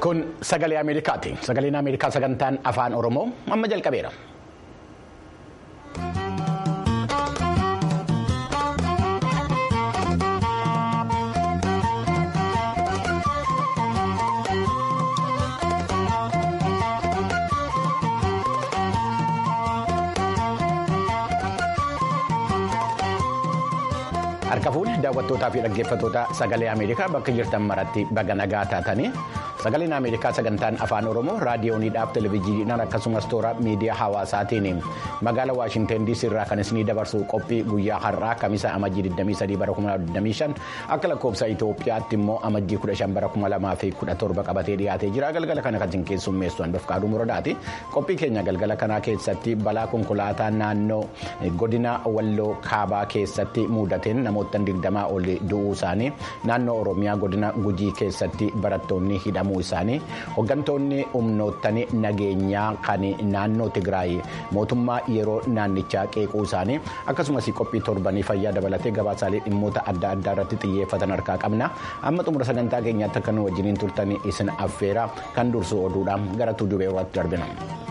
Kun sagalee Ameerikaati. Sagaleen Ameerikaa sagantaan afaan Oromoo amma jalqabeera. Harka fuudhee daawwattootaa fi dhaggeeffattoota sagalee Ameerikaa bakka jirtan maratti baga nagaa taatanii sagaleen Ameerikaa sagantaan afaan Oromoo raadiyooniidhaaf televezyiiniidhaan akkasumas toora miidiyaa hawaasaatiin magaalaa Waashinten DC irraa kan isinii dabarsu qophii guyyaa har'aa kamisaa amajjii 23 bara 2025 akka lakkoofsa Itoophiyaatti immoo amajjii 15 bara 2017 qabatee dhiyaatee jira galgala kana kan isin keessummeessu Anbafqaaduu Muradaati qophii keenya galgala kanaa keessatti balaa konkolaataa naannoo godina Walloo Kaabaa keessatti mudateen namoota. digdamaa ol du'uu isaanii naannoo oromiyaa godina gujii keessatti barattoonni hidhamuu isaanii hooggantoonni humnoottan nageenyaa kan naannoo tigraay mootummaa yeroo naannichaa qeequu isaanii akkasumas qophii torbanii fayyaa dabalatee gabaasaalee dhimmoota adda addaa irratti xiyyeeffatan harkaa qabna amma xumura sagantaa keenyaatti akka nu wajjiniin turtan isin affeera kan dursu oduudhaan gara tuujubee irratti darbina.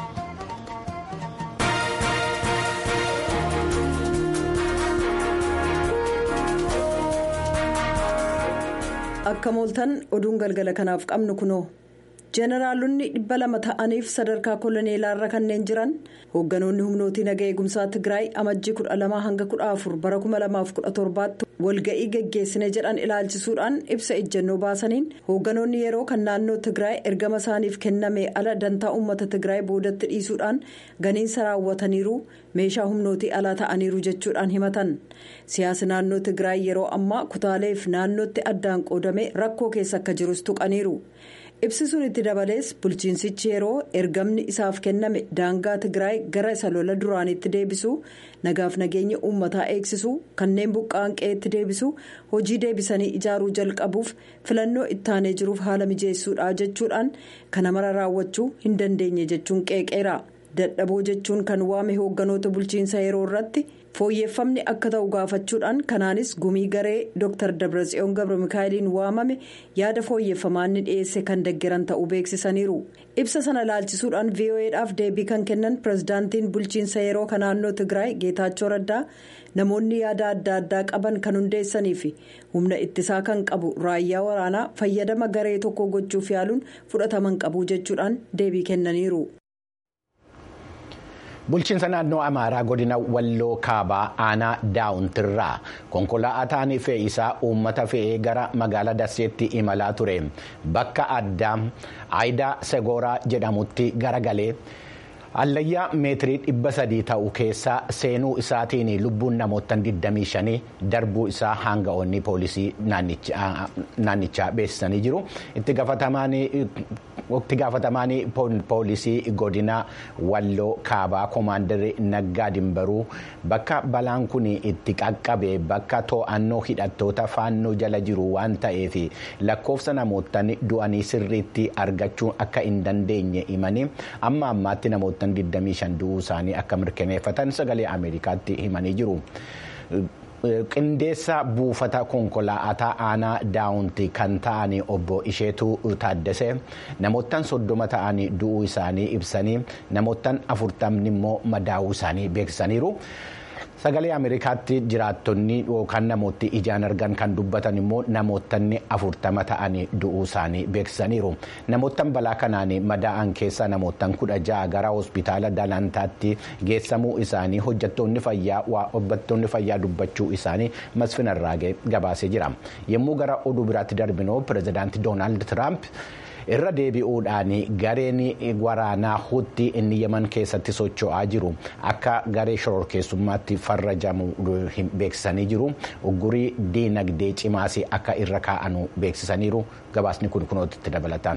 akka mooltan oduun galgala kanaaf qabnu kunoo jeenaraalonni dhibba lama ta'aniif sadarkaa koloneelaarra kanneen jiran hoogganoonni humnootii naga eegumsaa tigraay amajjii kudha lamaa hanga kudha afur bara kuma lamaaf kudha torbaatti walga'ii geggeessine jedhan ilaalchisuudhaan ibsa ejjennoo baasaniin hoogganoonni yeroo kan naannoo tigraay ergama isaaniif kenname ala dantaa uummata tigraay boodatti dhiisuudhaan ganiinsa raawwataniiru meeshaa humnootii alaa ta'aniiru jechuudhaan himatan siyaasa naannoo tigraay yeroo ammaa kutaaleef naannootti addaan qoodame rakkoo keessa akka jirus tuqaniiru. ibsisuun itti dabalees bulchiinsichi yeroo ergamni isaaf kenname daangaa tigraay gara isa lola duraanitti deebisuu nagaaf nageenya uummataa eegsisuu kanneen buqqa'an qe'eetti deebisuu hojii deebisanii ijaaruu jalqabuuf filannoo ittaanee jiruuf haala mijeessuudha jechuudhaan kana mara raawwachuu hin dandeenye jechuun qeeqeera dadhaboo jechuun kan waame hoogganoota bulchiinsa yeroo irratti. fooyyeffamni akka ta'u gaafachuudhaan kanaanis gumii garee dr dabratsiyoon gabra mikaa'eliin waamame yaada fooyyeffamaa inni dhiyeesse kan deggeran ta'uu beeksisaniiru ibsa sana laalchisuudhaan vo'edhaaf deebii kan kennan pirezidaantiin bulchiinsa yeroo kan naannoo tigraay geetaachoo raddaa namoonni yaada adda addaa qaban kan hundeessanii fi humna ittisaa kan qabu raayyaa waraanaa fayyadama garee tokko gochuuf yaaluun fudhataman qabu jechuudhaan deebii kennaniiru. bulchiinsa naannoo amaaraa godina walloo kaabaa aanaa daawuntirraa konkolaataan fe'iisaa uummata fe'ee gara magaalaa dasseetti imalaa ture bakka addaa aayidaa segooraa jedhamutti garagalee hallayyaa meetirii dhibba sadii ta'u keessa seenuu isaatiin lubbuun namoota 25 darbuu isaa hanga'oonni poolisii naannichaa beeksisanii jiru itti gaafatamaan poolisii godina walloo kaabaa koomaandarri naggaa dimbaruu bakka balaan kun itti qaqqabe bakka to'annoo hidhattoota faannoo jala jiru waan ta'eef lakkoofsa namoota du'anii sirriitti argachuu akka hin dandeenye himanii amma ammaatti namoota. 25 du'uu isaanii akka mirkaneeffatan sagalee ameerikaatti himanii jiru. qindeessa buufata konkolaataa aanaa daawunti kan ta'an obbo isheetu taaddese namoottan soddoma ta'anii du'uu isaanii ibsanii namoottan afurtamni immoo madaa'uu isaanii beeksisaniiru. sagalee ameerikaatti jiraattonni yookaan namooti ijaan argan kan dubbatan immoo namootni afurtama ta'anii du'uu isaanii beeksisaniiru namoottan balaa kanaan madaa'an keessaa namoottan kudha ja'a gara hospitaala dalantaatti geessamuu isaanii hojjettoonni fayyaa hojjettoonni fayyaa dubbachuu isaanii masfinarraagee gabaasee jira yommuu gara oduu biraatti darbinoo pirezidaantii doonaald tiraamp. irra deebi'uudhaan gareen waraanaa hutti inni yeman keessatti socho'aa jiru akka garee shororkeessummaatti farrajamu beeksisanii jiru uggurii diinagdee cimaas akka irra kaa'anu beeksisaniiru gabaasni kun kunootti dabalataan.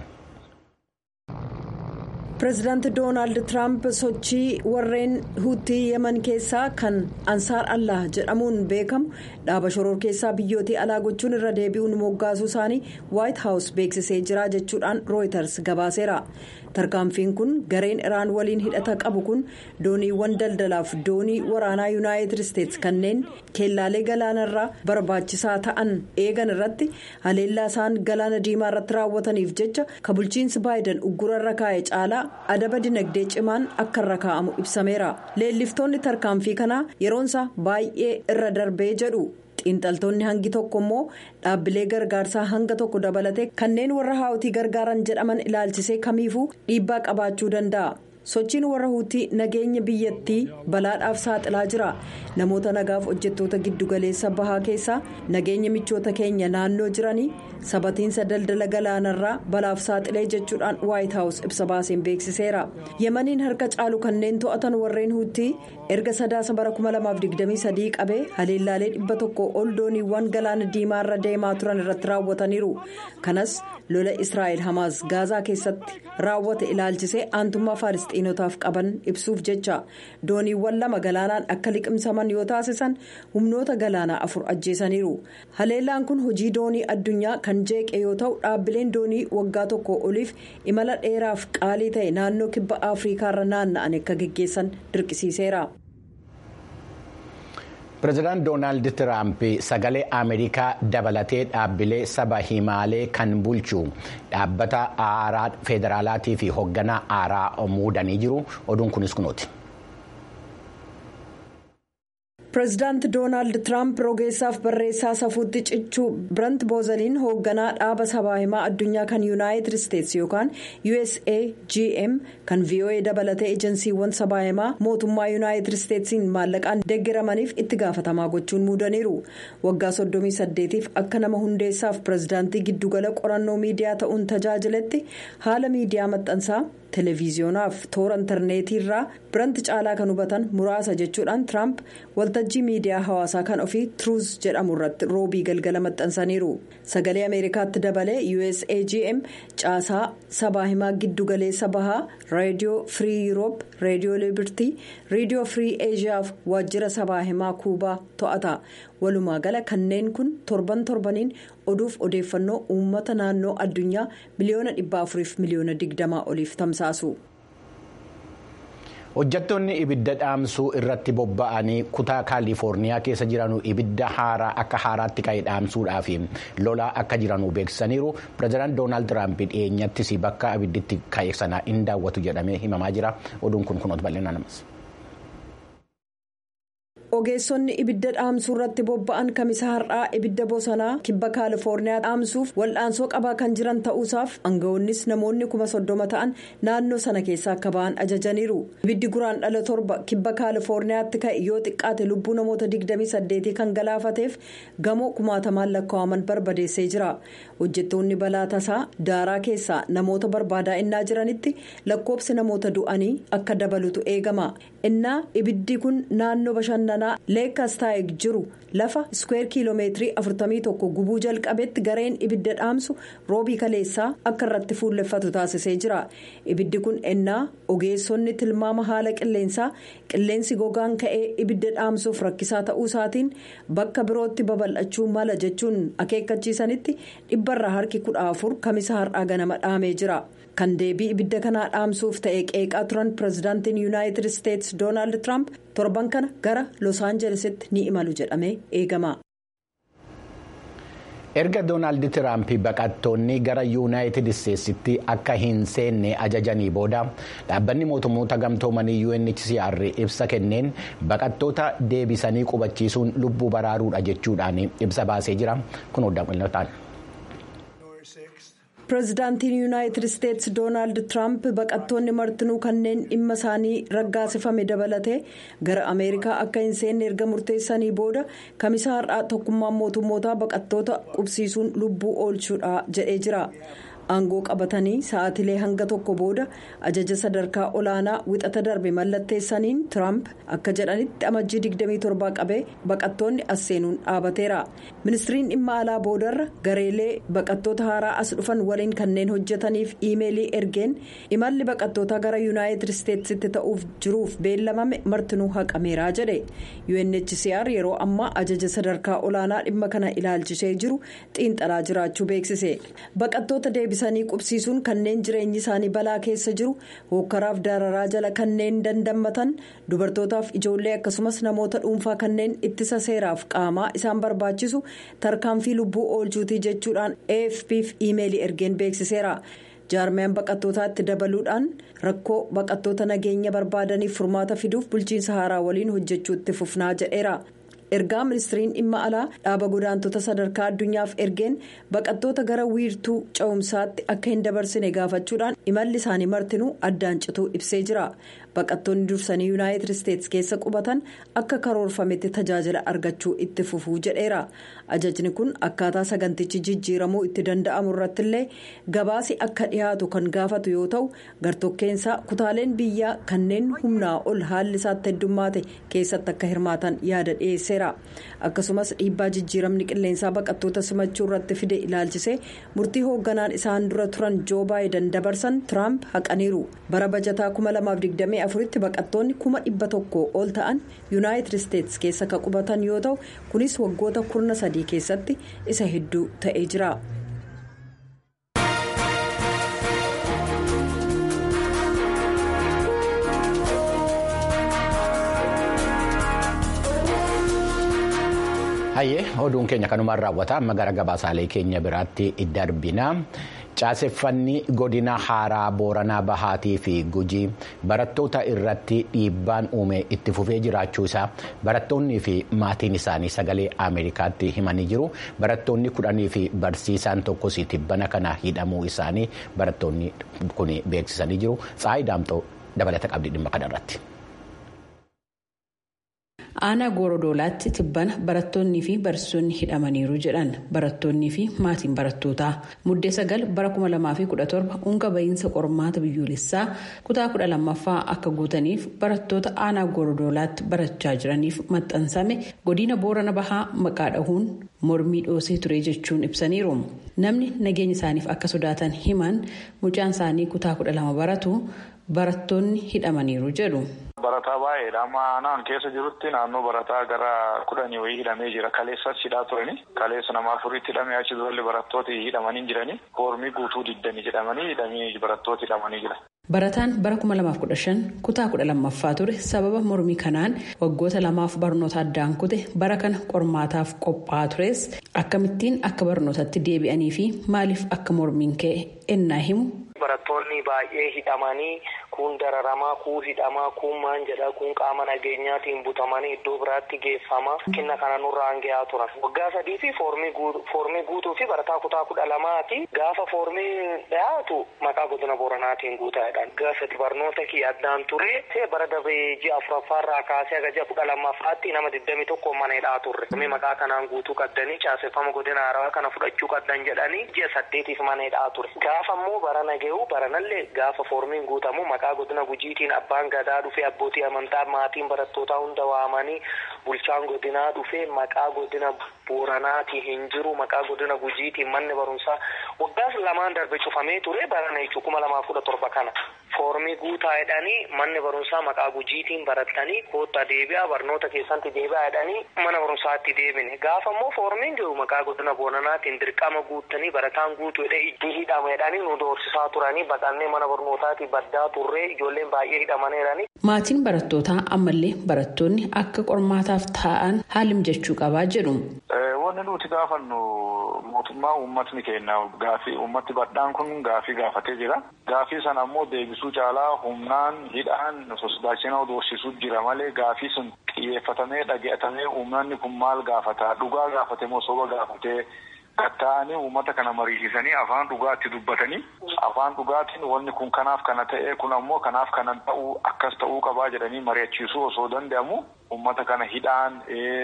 pireezidaanti doonaald tiraamp sochii warreen huutii yeman keessaa kan ansaar allah jedhamuun beekamu dhaaba shororkeessaa biyyootii alaa gochuun irra deebi'uun moggaasuu isaanii waayit haawus beeksisee jira jechuudhaan rooyiters gabaaseera tarkaanfiin kun gareen iraan waliin hidhata qabu kun dooniiwwan daldalaaf doonii waraanaa yuunaayitid isteetsi kanneen keellaalee galaanarraa barbaachisaa ta'an eegan irratti haleellaa isaan galaana diimaa irratti raawwataniif jecha ka bulchiinsi baayiden uggurarra kaa'e caalaa adaba dinagdee cimaan akka irra kaa'amu ibsameera leelliftoonni tarkaanfii kanaa yeroonsaa baay'ee irra darbee jedhu. xiinxaltoonni hangi tokko immoo dhaabbilee gargaarsaa hanga tokko dabalatee kanneen warra haawutii gargaaran jedhaman ilaalchisee kamiifuu dhiibbaa qabaachuu danda'a. sochiin warra huutii nageenya biyyattii balaadhaaf saaxilaa jira namoota nagaaf hojjettoota giddugaleessa bahaa keessaa nageenya michoota keenya naannoo jiranii sabatiinsa daldala galaanarraa balaaf saaxilee jechuudhaan waayit haawus ibsa baaseen beeksiseera yemaniin harka caalu kanneen to'atan warreen huutii erga sadaasa bara 2023 qabee haleellaalee dhibba tokko ol dooniiwwan galaana diimaarra deemaa turan irratti raawwataniiru kanas lola israa'el hamaas gaazaa keessatti raawwate ilaalchisee aantummaa faalisxiinotaaf qaban ibsuuf jecha dooniiwwan lama galaanaan akka liqimsaman yoo taasisan humnoota galaanaa afur ajjeesaniiru haleellaan kun hojii doonii addunyaa kan jeeqe yoo ta'u dhaabbileen doonii waggaa tokko oliif imala dheeraaf qaalii ta'e naannoo kibba afriikaarra naanna'an akka geggeessan dirqisiiseera. pireezidaant doonaald tiraamp sagalee ameerikaa dabalatee dhaabbilee saba himaalee kan bulchu dhaabbata aaraa federaalaatii fi hoogganaa aaraa muudanii jiru oduun kunis kunuuti. pireezidaanti doonaald tiraamp rogeessaaf barreessaa safuutti cichuu birant boozaliin hoogganaa dhaaba sabaa himaa addunyaa kan yuunaayitid isteetsi yookaan usagm kan voa dabalatee ejensiiwwan sabaa himaa mootummaa yuunaayitid isteetsiin maallaqaan deeggaramaniif itti gaafatamaa gochuun muudaniiru waggaa 38f akka nama hundeessaaf pireezidaantii giddugala qorannoo miidiyaa ta'uun tajaajiletti haala miidiyaa maxxansaa. televiziyonaaf toora intarneetii irraa biranti caalaa kan hubatan muraasa jechuudhaan tiraamp waltajjii miidiyaa hawaasaa kan ofii truuz jedhamu irratti roobii galgala maxxansaniiru sagalee ameerikaatti dabalee usagm caasaa sabaa himaa giddugaleessa bahaa reediyoo firii yuuroop reediyoo liibirtii reediyoo firii eeshiyaaf waajjira sabaa himaa kuubaa to'ata walumaa gala kanneen kun torban torbaniin oduuf odeeffannoo uummata naannoo addunyaa miliyoona dhibba afuriif miliyoona digdamaa oliif tamsaasu. hojjettoonni ibidda dhaamsuu irratti bobba'anii kutaa kaalifoorniyaa keessa jiran ibidda haaraa akka haaraatti ka'e dhaamsuudhaaf lolaa akka jiran beeksisaniiru pireezidaant doonaald tiraamp dhiyeenyattis bakka ibidditti ka'e sana hin daawwatu jedhamee himamaa jira oduun kun kunuutu bal'inaan namas. ogeessonni ibidda dhaamsuu irratti bobba'an kamisa har'aa ibidda bosonaa kibba kaalifoorniyaa dhaamsuuf wal'aansoo qabaa kan jiran ta'uusaaf aangawoonnis namoonni kuma soddoma ta'an naannoo sana keessaa akka ba'an ajajaniiru ibiddi guraan dhala torba kibba kaalifoorniyaatti ka'e yoo xiqqaate lubbuu namoota 28 kan galaafateef gamoo kumaatamaan lakkaa'aman barbadeessee jira hojjettoonni balaa tasaa daaraa keessaa namoota barbaadaa innaa jiranitti lakkoobsi namoota du'anii akka dabalutu eegama innaa ibiddi kun naannoo bashannanaa. leekastaayik jiru lafa iskweer kiiloomeetirii 41 gubuu jalqabetti gareen ibidda dhaamsu roobii kaleessaa akka irratti fuulleffatu taasisee jira ibiddi kun ennaa ogeessonni tilmaama haala qilleensaa qilleensi gogaan ka'ee ibidda dhaamsuuf rakkisaa ta'uu isaatiin bakka birootti babal'achuu mala jechuun akeekkachiisanitti dhibbarraa harki kudha afur kamisa har'aa ganama dhaamee jira. kan deebii ibidda kanaa dhaamsuuf ta'e qeeqaa turan pireezidaantiin yuunaayitid isteetsi doonaald tiraamp torban kana gara los aanjelesitti ni imalu jedhamee eegama. erga doonaald tiraamp baqattoonni gara yuunaayitid isteetsitti akka hin seenne ajajanii booda dhaabbanni mootummoota gamtoomanii unhcr ibsa kenneen baqattoota deebisanii qubachiisuun lubbuu baraaruudha jechuudhaan ibsa baasee jira kun odaa pireezidaantiin yuunaayitid isteetsi doonaald tiraamp baqattoonni martinuu kanneen dhimma isaanii raggaasifame dabalatee gara ameerikaa akka hin seenne erga murteessanii booda kamisa har'aa tokkummaan mootummootaa baqattoota qubsiisuun lubbuu oolchuudha jedhee jira. aangoo qabatanii sa'aatilee hanga tokko booda ajaja sadarkaa olaanaa wixata darbe mallatteessaniin tiraamp akka jedhanitti amajjii 27 qabee baqattoonni as seenuun dhaabateera ministiriin dhimma alaa boodarra gareelee baqattoota haaraa as dhufan waliin kanneen hojjetaniif iimeelii ergeen imalli baqattootaa gara yuunaayitid isteetsitti ta'uuf jiruuf beellamame martinuu haqameeraa jedhe unhcr yeroo ammaa ajaja sadarkaa olaanaa dhimma kana ilaalchisee jiru xiinxalaa jiraachuu beeksise baqattoota deebisanii deebisanii qubsiisuun kanneen jireenyi isaanii balaa keessa jiru hokkaraaf dararaa jala kanneen dandammatan dubartootaaf ijoollee akkasumas namoota dhuunfaa kanneen ittisa seeraaf qaamaa isaan barbaachisu tarkaanfii lubbuu oolchuutii jechuudhaan afpf iimeelii ergeen beeksiseera. jaarmiyaan baqattootaa itti dabaluudhaan rakkoo baqattoota nageenya barbaadaniif furmaata fiduuf bulchiinsa haaraa waliin hojjechuu itti fufnaa jedheera ergaa ministiriin dhimma alaa dhaaba godaantota sadarkaa addunyaaf ergeen baqattoota gara wiirtuu cehumsaatti akka hin dabarsine gaafachuudhaan imalli isaanii martinuu addaan cituu ibsee jira baqattoonni dursanii yuunaayitid isteetsi keessa qubatan akka karoorfametti tajaajila argachuu itti fufuu jedheera ajajni kun akkaataa sagantichi jijjiiramuu itti danda'amu irrattillee gabaasi akka dhiyaatu kan gaafatu yoo ta'u gartokkeensaa kutaaleen biyyaa kanneen humnaa ol haalli isaatti heddummaate keessatti akka hirmaatan yaada dhiyeesseera akkasumas dhiibbaa jijjiiramni qilleensaa baqattoota simachuu irratti fide ilaalchisee murtii hoogganaan isaan dura turan joo baayiden dabarsan tiraamp haqaniiru bara bajataa 2024tti baqattoonni kuma dhibba tokko ol ta'an yuunaayitid isteetsi keessa kan qubatan yoo ta'u kunis waggoota kurna sadii keessatti isa hedduu ta'ee jira. hayyee oduun keenya kanumaan raawwata amma gara gabaasaalee keenya biraatti darbina caaseffanni godina haaraa booranaa bahaatii fi gujii barattoota irratti dhiibbaan uume itti fufee jiraachuu isaa barattoonnii fi maatiin isaanii sagalee ameerikaatti himanii jiru barattoonni kudhanii fi barsiisaan tokkos tibbana kana hidhamuu isaanii barattoonni kun beeksisanii jiru tsaayi daamxoo dabalata qabdi dhimma kanarratti. aanaa goorodoolaatti tibbana barattoonnii fi barsiisonni hidhamaniiru jedhan barattoonnii fi maatiin barattootaa muddee sagal bara 2017 unga bahiinsa qormaata biyyoolessaa kutaa 12ffaa akka guutaniif barattoota aanaa goorodoolaatti barachaa jiraniif maxxansame godina boorana bahaa maqaa dhahuun mormii dhoosee ture jechuun ibsaniiru namni nageenya isaaniif akka sodaatan himan mucaan isaanii kutaa 12 baratu barattoonni hidhamaniiru jedhu. Barataa baay'eedha. Amma aanaan keessa jirutti naannoo barataa gara kudhanii wayii hidhamee jira. Kaleessas hidhaa turani. Kaleessa nama afuritti hidhamee achi durallee barattooti hidhamanii jirani. Foormii guutuu diddanii jedhamanii hidhamanii barattooti hidhamanii jira. Barataan bara 2015 kutaa 12ffaa ture sababa mormii kanaan waggoota lamaaf barnoota addaan kute bara kana qormaataaf qophaa'aa tures akkamittiin akka barnootatti deebi'anii fi maaliif akka mormiin ka'e ennaa himu. Barattoonni baay'ee hidhamanii kun dararamaa kun hidhamaa kun maan jedha kun qaama nageenyaatiin butamanii iddoo biraatti geeffama kinna kana nurraan gahaa turan waggaa sadii fi foormii guutuu fi barataa kutaa kudha lamaati gaafa foormii dhiyaatu maqaa godina booranaatiin guutaadhaan gaafati barnoota kiyya addaan ture bara dabee ji'a afuraffaarraa kaasee aga ji'a kudha lammaffaatti nama digdami tokko mana hidhaa turre maqaa kanaan guutuu qaddanii caaseffama godina haarawaa kana fudhachuu qaddan jedhanii ji'a saddeetiif mana hidhaa ture gaafa immoo bara nagahuu baranallee gaafa foormiin guutamu maqaa godina gujiitiin abbaan gadaa dhufee abbootii amantaa maatiin barattootaa hunda waamanii bulchaan godinaa dhufee maqaa godina booranaatii hin jiru maqaa godina gujiitiin manni barumsaa waggaas lamaan darbe cufamee ture barana jechuu kuma lamaaf kudha torba kana foormii guutaa jedhanii manni barumsaa maqaa gujiitiin barattanii kootta deebi'aa barnoota keessatti deebi'aa jedhanii mana barumsaatti deebine gaafa immoo foormiin jiru maqaa godina booranaatiin dirqama guuttanii barataan guutuu jedhee itti hidhama jedhanii nu doorsisaa turanii baqannee mana barnootaatii baddaa turree ijoolleen baay'ee hidhamaneeranii. Maatiin barattootaa ammallee barattoonni akka qormaataaf taa'an haala mijachuu qabaa jedhu. Wanni nuti gaafannu mootummaa uummatni kenna gaafii uummatti badhaan kun gaafii gaafatee jira. Gaafii sana ammoo deebisuu caalaa humnaan hidhaan sosodaachinaa doorsisuu jira malee gaafii sun xiyyeeffatamee dhageetamee uummanni kun maal gaafata dhugaa gaafate moo soba gaafatee katta'anii uummata kana mariisisanii afaan dhugaatti dubbatanii afaan dhugaatiin wanni kun kanaaf kana ta'e kun ammoo kanaaf kana ta'uu akkas ta'uu qabaa jedhanii mari'achiisuu osoo danda'amu uummata kana hidhaan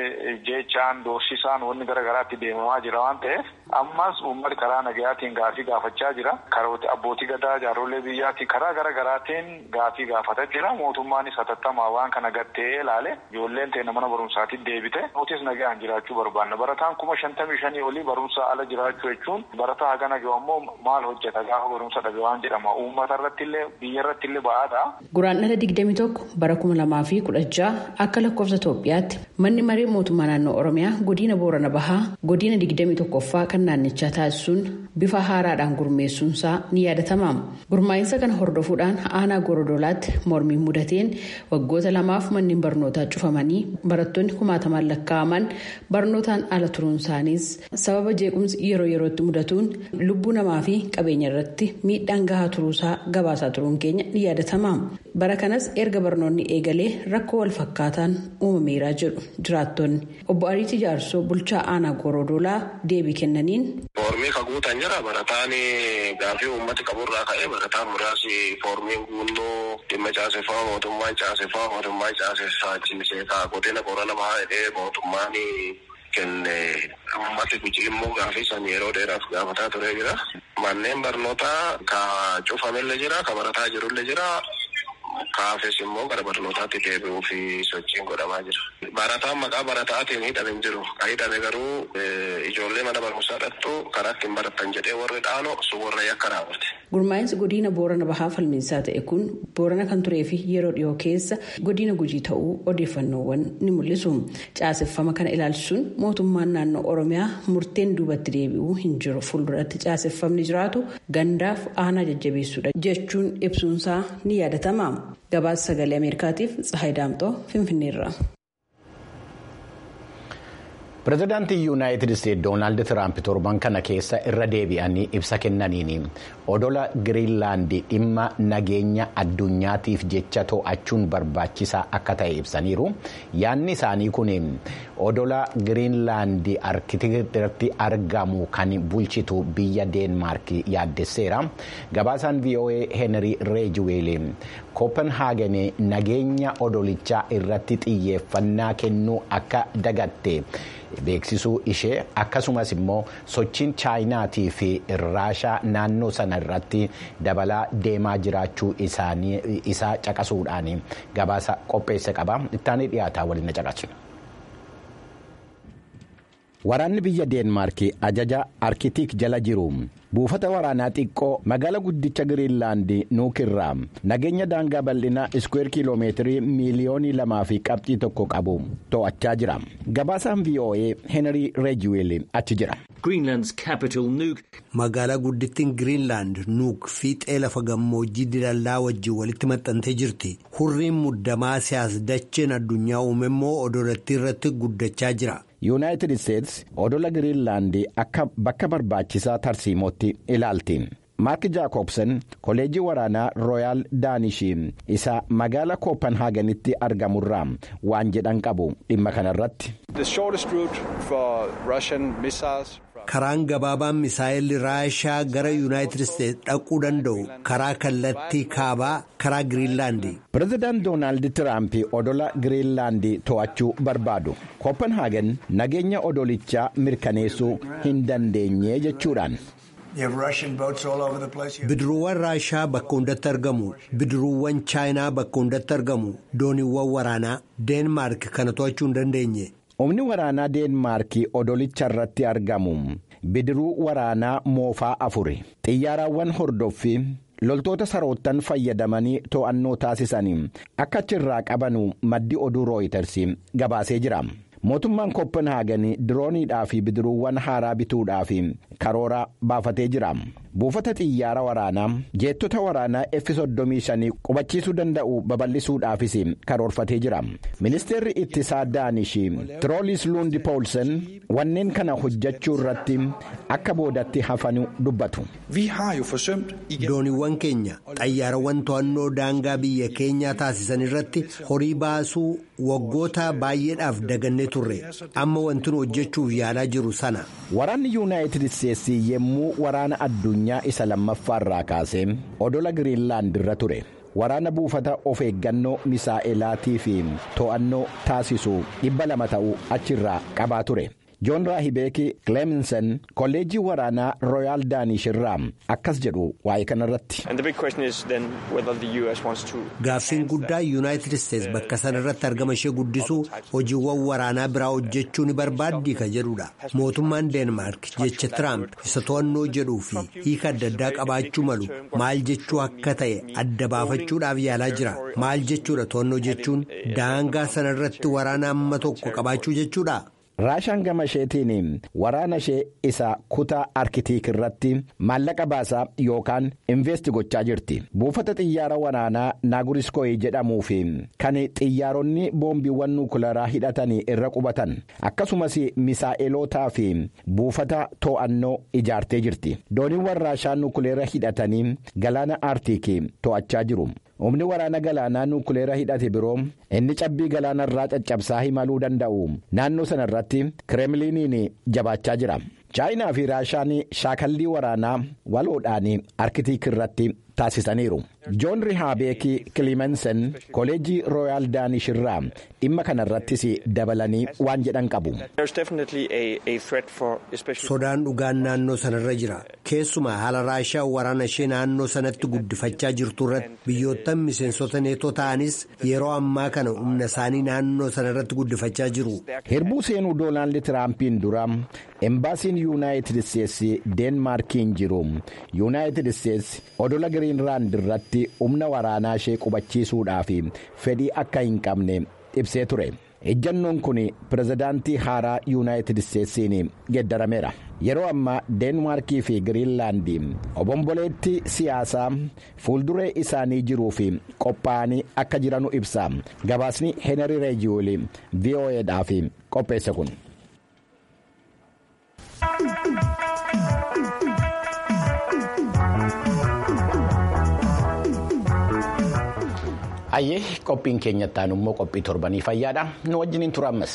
jechaan doorsisaan wanni gara garaatti deemamaa jira waan ta'eef ammas uummati karaa nagayaatiin gaafii gaafachaa jira karooti abbootii gadaa jaarollee biyyaatiin karaa gara garaatiin gaafii gaafataa jira mootummaanis hatattamaa waan kana gattee ilaale ijoolleen teenya mana barumsaatiin deebite nutis nagayaan jiraachuu barbaanna barataan kuma shantamii shanii olii barumsa ala jiraachuu jechuun barataa hagana gahu ammoo maal hojjeta gaafa barumsa dhabe waan jedhama uummata irratti illee biyya irratti illee ba'aadha. Guraan dhala digdami tokko bara kuma lamaa fi kudha jaha akka lakkoofsa Itoophiyaatti manni maree mootummaa naannoo Oromiyaa godina Boorana Bahaa godina digdami tokkoffaa kan naannichaa taasisuun bifa haaraadhaan gurmeessuunsaa ni yaadatama. Gurmaa'insa kana hordofuudhaan aanaa gorodolaatti mormiin mudateen waggoota lamaaf manneen barnootaa cufamanii barattoonni kumaatamaan lakkaa'aman barnootaan ala turuun isaaniis sababa jeequmsi yeroo yerootti mudatuun lubbuu namaa fi qabeenya irratti miidhaan gahaa turuusaa gabaasaa turuun keenya ni yaadatama. Bara kanas erga barnoonni eegalee rakkoo wal fakkaataan uumameeraa jedhu jiraattonni. Obbo Ariitii Jaarsoo bulchaa aanaa gorodolaa deebii kennaniin. Foormii ka guutan jira barataan gaafii uummati qaburraa ka'ee barataan muraasni foormiin guunnoo dhimma caaseffaa mootummaan caaseffaa mootummaan caaseffachiisee kaa godina qorana bahaa jedhee mootummaan kenne uummati guji immoo gaafii san yeroo dheeraaf gaafataa ture jira. Manneen barnootaa ka cufamillee jira ka barataa jirullee jira. Kaafes immoo gara barnootaatti deebi'uu fi sochiin godhamaa jira. Barataan maqaa barataatiin hidhame hin jiru. Kan hidhame garuu ijoollee mana barumsaa dhattu karaa ittiin baratan jedhee warri dhaanu sun warra yakka raawwate. Gurmaa'insi godina Boorana Bahaa falmiinsaa ta'e kun Boorana kan turee fi yeroo dhiyoo keessa godina Gujii ta'uu odeeffannoowwan ni mul'isu. Caaseffama kana ilaalchisuun mootummaan naannoo Oromiyaa murteen duubatti deebi'uu hin jiru. Fuulduratti caaseffamni jiraatu gandaaf aanaa jajjabeessuudha jechuun ibsuunsaa ni yaadatama. Gabaasa sagalee Ameerikaatiif Tsahayi Daamxoo Finfinneerra. Pireezidaantii Yuunaayitid Isteetsi Doonaald Tiraamp torban kana keessa irra deebi'anii ibsa kennaniin odola Giriinlaand dhimma nageenya addunyaatiif jecha to'achuun barbaachisaa akka ta'e ibsaniiru. Yaadni isaanii kun odola Giriinlaand arkitikitti argamu kan bulchitu biyya Deenmaark yaaddesseera. Gabaasaan VOA Henry Reejiweel Kopenhaagen nageenya odolichaa irratti xiyyeeffannaa kennuu akka dagatte. beeksisuu ishee akkasumas immoo sochiin chaayinaatii fi raashaa naannoo sana irratti dabalaa deemaa jiraachuu isaa caqasuudhaan gabaasa qopheesse qaba ittaanii dhiyaataa waliin caqasu. Waraanni biyya Deenmaark ajaja arkitiik jala jiru buufata waraanaa xiqqoo magaala guddicha Giriinlaand nuukirraa nageenya daangaa bal'inaa iskweer kiiloomeetirii miiliyoonii lamaa fi qabxii tokko qabu to'achaa jira. Gabaasaan VOA Henry Reejiweel achi jira. Magaalaa guddittiin Giriinlaand nuuk fiixee lafa gammoojjii dilallaa wajjin walitti maxxantee jirti. Hurriin muddamaa siyaas dacheen addunyaa uume immoo odolattii irratti guddachaa jira. yuunaayitid isteetsi odola giriinlaand akka bakka barbaachisaa tarsiimootti ilaalti maark jaakobsen koleejii waraanaa rooyaal daanishii isa magaala kooppenhaaganitti argamurraa waan jedhan qabu dhimma kanarratti. karaan gabaabaan misaayilli raashaa gara yuunaayitid isteetsi dhaquu danda'u karaa kallattii kaabaa karaa giriinlaandi. pireezidaant doonaald tiraamp odola giriinlaand to'achuu barbaadu kooppenhaagen nageenya odolichaa mirkaneessuu hin dandeenye jechuudhaan. bidiruuwwan raashaa bakka hundatti argamu bidiruuwwan chaayinaa bakka hundatti argamu dooniiwwan waraanaa deenmaark kana to'achuu hin dandeenye. humni waraanaa deenmaark odolicha irratti argamu bidiruu waraanaa moofaa afuri xiyyaaraawwan hordoffii loltoota saroottan fayyadamanii to'annoo taasisanii akka achirraa qabanu maddi oduu rooyiters gabaasee jira. mootummaan kooppenhaagen dirooniidhaa fi bidiruuwwan haaraa bituudhaaf karoora baafatee jira buufata xiyyaara waraanaa jeettota waraanaa F-35 qubachiisuu danda'u babal'isuudhaafis karoorfatee jira ministeerri ittisaa daanish tiroolis luundi poolsen wanneen kana hojjechuu irratti akka boodatti hafanu dubbatu. dooniiwwan keenya xayyaarawwan to'annoo daangaa biyya keenyaa taasisan irratti horii baasuu waggoota baay'eedhaaf dagannee turre amma wanti nu hojjechuuf yaalaa jiru sana. waraanni yuunaayitid isteetsii yemmuu waraana addunyaa isa lammaffaarraa kaasee odola giriinlaand irra ture. waraana buufata of eeggannoo misaa'elaatii fi to'annoo taasisu dhibba lama ta'uu achirraa qabaa ture. joon raahibeeki kileeminsen kolleejjii waraanaa rooyaal daanish irraa akkas jedhu waa'ee kanarratti. gaaffiin guddaa yuunaayitid isteets bakka sana irratti argama ishee guddisuu hojiiwwan waraanaa biraa hojjechuu ni barbaaddii ka jedhudha mootummaan deenmaark jecha tiraamp isa to'annoo jedhuu fi hiika adda addaa qabaachuu malu maal jechuu akka ta'e adda baafachuudhaaf yaalaa jira maal jechuudha to'annoo jechuun daangaa sana irratti waraana amma tokko qabaachuu jechuudha. raashaan gama isheetiin waraana ishee isa kutaa arkitiik irratti maallaqa baasaa yookaan investi gochaa jirti buufata xiyyaara waraanaa naaguriskooyi jedhamuu fi kan xiyyaaronni boombiiwwan nuukilaraa hidhatanii irra qubatan akkasumas misaa'elootaa fi buufata to'annoo ijaartee jirti dooniiwwan raashaa nuukileera hidhatanii galaana aartiikii to'achaa jiru. humni waraana galaanaa nuukileera hidhate biroo inni cabbii galaana irraa caccabsaa himaluu danda'u naannoo sana irratti kireemliiniin jabaachaa jira chaayinaa fi raashaan shaakallii waraanaa waloodhaan arkitiik irratti taasisaniiru joon rihaabeeki kilimensen koolejii rooyaal daanish irraa dhimma kana irrattis dabalanii waan jedhan qabu. sodaan dhugaan naannoo sanarra jira keessumaa haala raashaa waraana ishee naannoo sanatti guddifachaa jirtu irratti biyyoottan miseensota neetoo ta'anis yeroo ammaa kana humna isaanii naannoo sanarratti guddifachaa jiru. hirbuu seenuu doonaald tiraampiin dura embaasiin yuunaayitid isteetsi deenmaarkiin jiru yuunaayitid isteetsi odola giriinraand irratti humna waraanaa ishee qubachiisuudhaaf fedhii akka hin qabne ibsee ture. ejjannoon kun pirezidaantii haaraa yuunaayitid isteetsiin geeddarameera yeroo ammaa deenmaarkii fi giriinlaandii obomboleetti siyaasaa fuulduree isaanii jiruu fi qophaa'anii akka jiranu ibsa gabaasni heenari reejiyoolii vo'eedhaaf qopheesse kun. Ayyee qophiin keenyattaan immoo qophii torbanii fayyaadha nu wajjiniin tura ammas.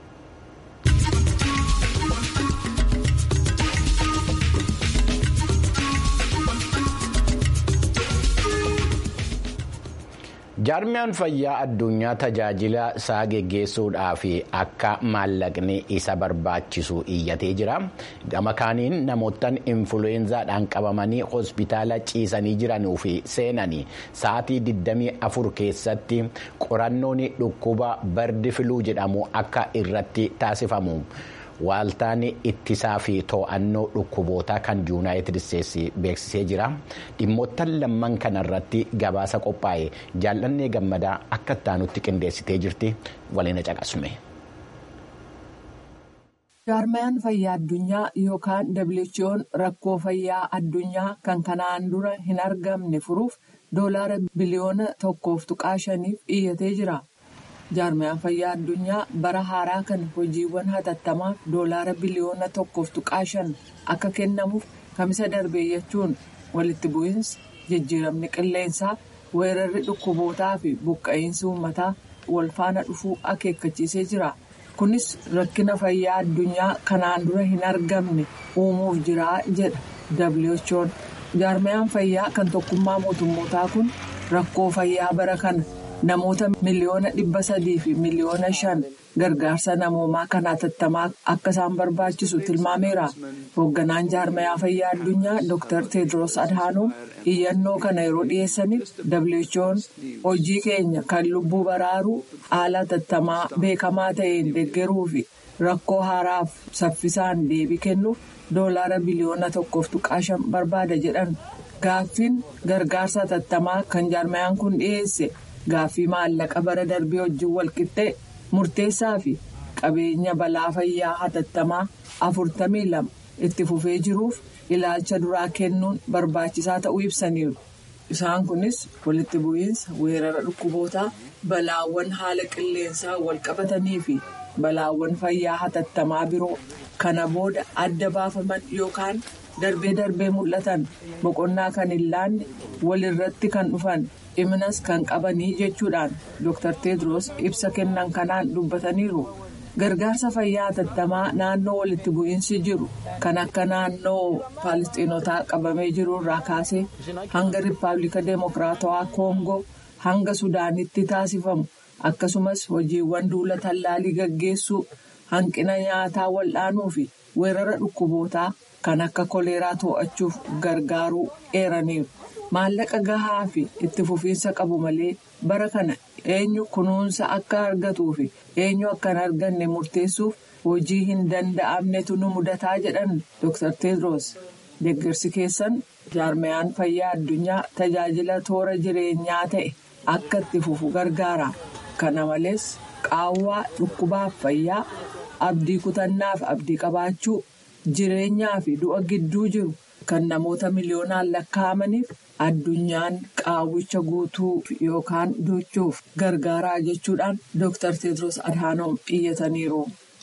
jaarmiyaan fayyaa addunyaa tajaajila isaa geggeessuudhaaf akka maallaqni isa barbaachisu iyyatee jira gama kaaniin namoottan influenzaadhaan qabamanii hospitaala ciisanii jiranuu fi seenanii sa'aatii 24 keessatti qorannoon dhukkuba bardi filuu jedhamu akka irratti taasifamu. waaltaan ittisaa fi to'annoo dhukkubootaa kan yuunaayitid isteetsi beeksisee jira dhimmoottan lamman kanarratti gabaasa qophaa'e jaallannee gammadaa akka ittaanutti qindeessitee jirti waliin caqasume. jaarmayaan fayyaa addunyaa yookaan who'n rakkoo fayyaa addunyaa kan kanaan dura hin argamne furuuf doolaara biliyoona tokkoof tuqaa shaniif iyyatee jira. jaarmayaan fayyaa addunyaa bara haaraa kan hojiiwwan hatattamaaf doolaara biliyoona tokkoof tuqaa shan akka kennamuuf kamisa darbee jechuun walitti bu'iinsi jijjiiramni qilleensaa weerarri dhukkubootaa fi buqqa'iinsi uummataa wal faana dhufuu akeekkachiisee jira kunis rakkina fayyaa addunyaa kanaan dura hin argamne uumuuf jira jedha who'n jaarmayaan fayyaa kan tokkummaa mootummootaa kun rakkoo fayyaa bara kana. namoota miliyoona dhibba sadii fi miliyoona shan gargaarsa namoomaa kan hatattamaa akka isaan barbaachisu tilmaameera hoogganaan jaarmayaa fayyaa addunyaa dr tedros adhaanoom iyyannoo kana yeroo dhiyeessaniif who'n hojii keenya kan lubbuu baraaruu haala hatattamaa beekamaa ta'een deeggaruu fi rakkoo haaraaf saffisaan deebii kennuuf doolaara biliyoona tokkoof tuqaa shan barbaada jedhan gaaffiin gargaarsa hatattamaa kan jaarmayaan kun dhiyeesse. Gaaffii maallaqa bara darbee wajjin walqixxee murteessaa fi qabeenya balaa fayyaa hatattamaa afurtamii lama itti fufee jiruuf ilaalcha duraa kennuun barbaachisaa ta'uu ibsaniiru. Isaan kunis walitti bu'iinsa weerara dhukkubootaa balaawwan haala qilleensaa wal qabatanii fi balaawwan fayyaa hatattamaa biroo kana booda adda baafaman yookaan darbee darbee mul'atan boqonnaa kan hin laanne walirratti kan dhufan. dhiminas kan qabanii jechuudhaan dr tedros ibsa kennan kanaan dubbataniiru gargaarsa fayyaa hatattamaa naannoo walitti bu'iinsi jiru kan akka naannoo faalistiinotaa qabamee jiru irraa kaasee hanga riippaabilika deemokiraatawaa koongoo hanga sudaanitti taasifamu akkasumas hojiiwwan duula tallaalii gaggeessuu hanqina nyaataa wal'aanuu fi weerara dhukkubootaa kan akka koleeraa to'achuuf gargaaruu eeraniiru. maallaqa gahaa fi itti fufiinsa qabu malee bara kana eenyu kunuunsa akka argatuu fi eenyu akka hin arganne murteessuuf hojii hin danda'amnetu nu mudataa jedhan dr tedros deeggarsi keessan jaarmayaan fayyaa addunyaa tajaajila toora jireenyaa ta'e akka itti fufu gargaara kana malees qaawwaa dhukkubaaf fayyaa abdii kutannaaf abdii qabaachuu jireenyaa fi du'a gidduu jiru kan namoota miliyoonaan lakkaa'amaniif addunyaan qaawwicha guutuu yookaan duuchuuf gargaaraa jechuudhaan Dr. Tedros Adhanom iyyataniiru.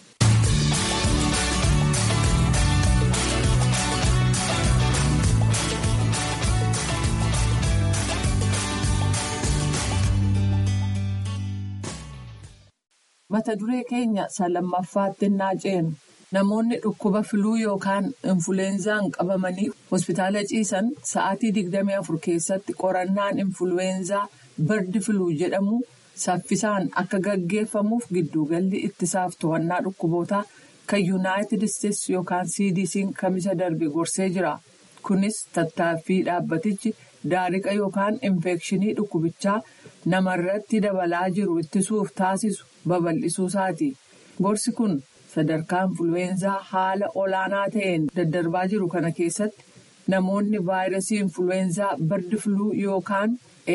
mata duree keenya salammaffaatti naaceenu namoonni dhukkuba filuu yookaan infuleenzaan qabamanii hospitaala ciisan sa'aatii 24 keessatti qorannaan infuleenzaa bardi filuu jedhamu saffisaan akka gaggeeffamuuf gidduugalli ittisaaf to'annaa dhukkubootaa kan yuunaayitid isteetsi yookaan cdc'n kamisa darbe gorsee jira kunis tattaaffii dhaabbatichi daariqa yookaan infekshinii dhukkubichaa namarratti dabalaa jiru ittisuuf taasisu babal'isuu isaati. Gorsi kun sadarkaa influweenzaa haala olaanaa ta'een daddarbaa jiru kana keessatti namoonni vaayirasii influweenzaa bardi filuu yookaan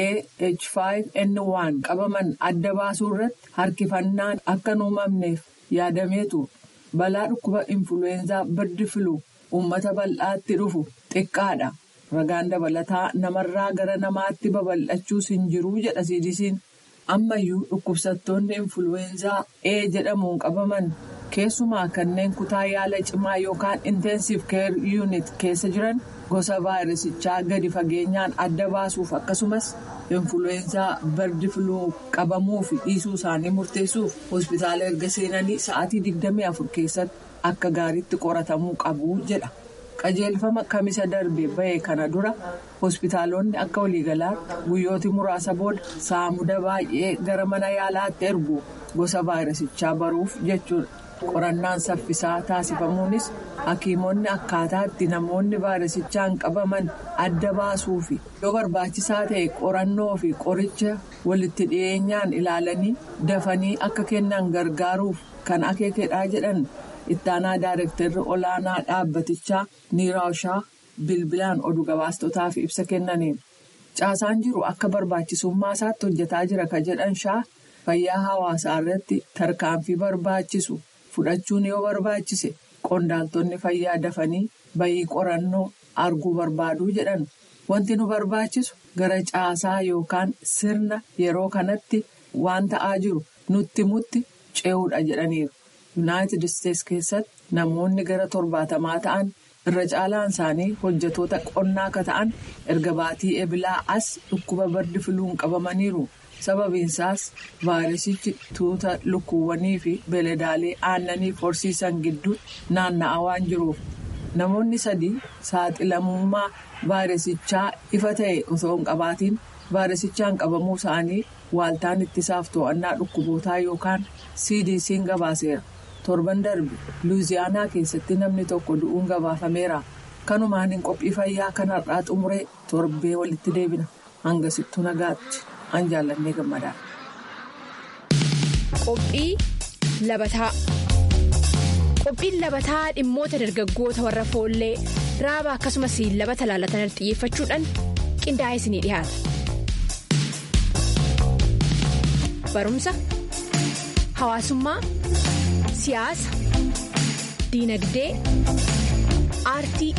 AH5N1 qabaman adda baasuu irratti harkifannaan akka hin uumamneef yaadameetu balaa dhukkuba influweenzaa bardi filuu uummata bal'aatti dhufu xiqqaadha. Ragaan dabalataa namarraa gara namaatti babal'achuus hin jiruu jedha CDC'n. Ammayyuu dhukkubsattoonni influweenzaa A jedhamuun qabaman keessumaa kanneen kutaa yaala cimaa yookaan intensive care unit keessa jiran gosa vaayirasichaa gadi fageenyaan adda baasuuf akkasumas influweenzaa bardi filuu qabamuu fi dhiisuu isaanii murteessuuf hospitaala erga seenanii sa'aatii 24 keessatti akka gaariitti qoratamuu qabu jedha. qajeelfama kamisa darbe bahe kana dura hospitaalonni akka waliigalaatti guyyooti muraasa booda saamuda baay'ee gara mana yaalaatti ergu gosa vaayirasichaa baruuf jechuudha. qorannaan saffisaa taasifamuunis hakiimonni akkaataa itti namoonni vaayirasichaan qabaman adda baasuu fi yoo barbaachisaa ta'e qorannoo fi qoricha walitti dhiyeenyaan ilaalanii dafanii akka kennan gargaaruuf kan akeekedhaa jedhan. ittaanaa daayirektarri olaanaa dhaabbatichaa niiraashaa bilbilaan oduu gabaastotaaf ibsa kennaniin caasaan jiru akka barbaachisummaa isaatti hojjetaa jira ka jedhan shaa fayyaa hawaasaa irratti tarkaanfii barbaachisu fudhachuun yoo barbaachise qondaaltonni fayyaa dafanii bayii qorannoo arguu barbaaduu jedhan wanti nu barbaachisu gara caasaa yookaan sirna yeroo kanatti waan ta'aa jiru nutti mutti ce'uudha jedhaniiru. yuunaayitid isteetsi keessatti namoonni gara torbaatamaa ta'an irra caalaan isaanii hojjetoota qonnaa akka ta'an erga baatii ebilaa as dhukkuba bardi filuun qabamaniiru sababiinsaas vaayirasichi tuuta lukkuuwwanii fi beeladaalee aannanii horsiisan gidduu naanna'aa waan jiruuf namoonni sadii saaxilamummaa vaayirasichaa ifa ta'e osoo hin qabaatiin vaayirasichaan qabamuu isaanii waaltaan ittisaaf to'annaa dhukkubootaa yookaan cdc'n gabaaseera. torban darbe luuziyaanaa keessatti namni tokko du'uun gabaafameera kanumaan hin qophii fayyaa kanarraa xumuree torbee walitti deebina hangasittuu nagaatti an jaallannee gammadaa. Qophii labataa qophiin labataa dhimmoota dargaggoota warra foollee raaba akkasumas labata laalatan xiyyeeffachuudhaan qindaa'ee isinii dhiyaata barumsa hawaasummaa. siyaasa diinagdee aartii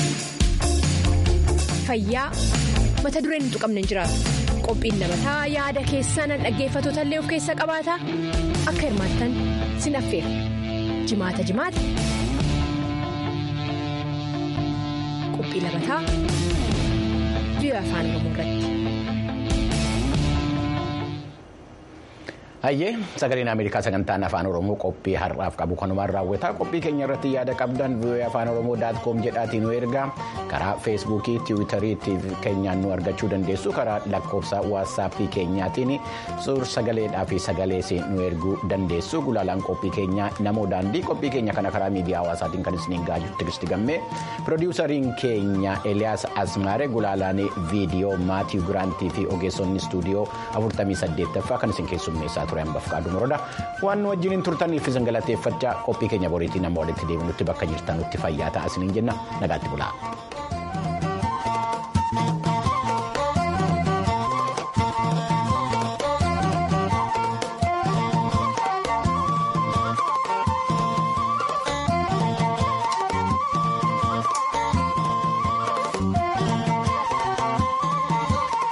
fayyaa mata dureen hin tuqamne hin jiraatu qophiin labataa yaada keessan dhaggeeffatoota illee of keessa qabaata akka hirmaattan sin affeera jimaata jimaata qophii labataa biyya afaan oromoo irratti. Hayyee sagaleen Ameerikaa sagantaan afaan Oromoo qophii har'aaf qabu kanumaan raawwata qophii keenya irratti yaada qabdan vii'oo afaan oromoo daatkoom jedhaatiin nu ergaa karaa feesbuukii tiwiitarii keenyaan nu argachuu dandeessu karaa lakkoofsa waatsaappii keenyaatiin suur sagaleedhaa fi sagalees nu erguu dandeessu gulaalaan qophii keenyaa namoo daandii qophii keenya kana karaa miidiyaa hawaasaatiin kan isiniin gaajuu tiristi gammee piroodiwusariin keenya eliyaas asmaare gulaalaan viidiyoo maatii giraantii fi ogeessonni istuudiyoo 48ffaa kan isin keessummeessaa ture hambaaf qaaduu moroodha waan nu wajjiniin turtaniif isin galateeffachaa qophii keenya boriitiin nama walitti deebinutti bakka jirtanutti fayyaa ta'a isiniin jenna nagaatti bulaa.